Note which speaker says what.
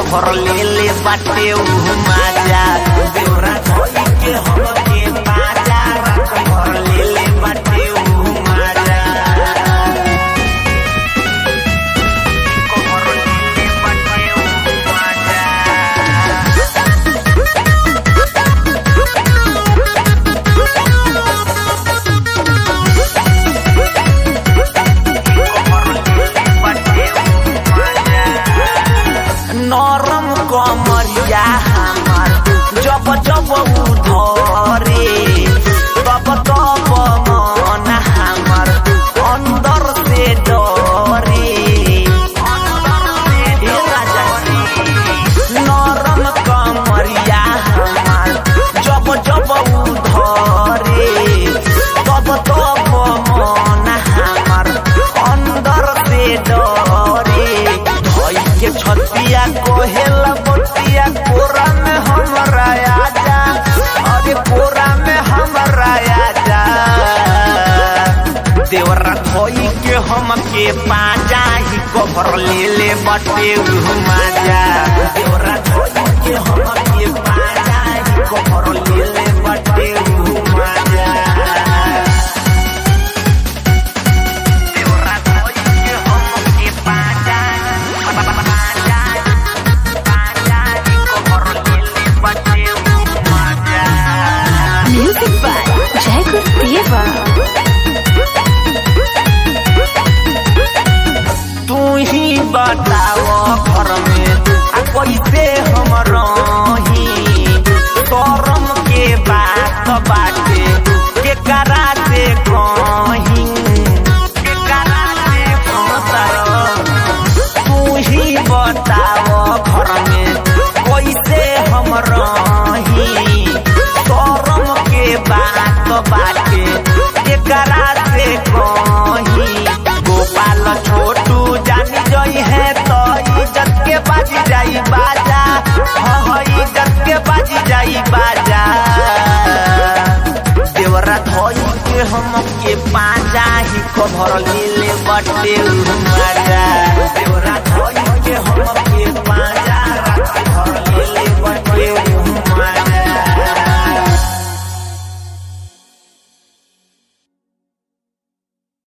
Speaker 1: Cover ले ले बाटे उ माजा देवरा धोई के हमके बाजा कभर ले ले बाटे उ माजा कभर ले ले बाटे उ माजा नरम कमरिया हमार जब जब उधरे तब तब मन हमार अंदर से डरे हे राजा जी, नरम कमरिया हमार जब जब उधरे तब तब मन हमार अंदर से डरे धोई के छतिया कोहेल बतिया कोरा में हमरा आजा अरे कोरा में हमरा आजा देवरा धोई के हमके पाजा ही कभर ले ले बटे माजा देवरा धोई के हमके पाजा ही कभर ले ले बटे माजा देवरा धोई के हमके पाजा पाजा पाजा ही कभर ले ले बटे माजा
Speaker 2: Music by Jacob Deva.
Speaker 1: तू ही बताओ घर में आ कैसे हम रही करम के बात बाटे के करा से कहीं के करा से कहतर तू ही बताओ घर में कैसे हम रही करम के बात बाटे के करा से कहीं गोपाल छोटू जानी जई है तो इज्जत के बाजी जाई बाजा हाँ हाँ, इज्जत के बाजी जाई बाजा देवरा धोई के हम के पाजा ही कभर ले ले बटे उ माजा देवरा धोई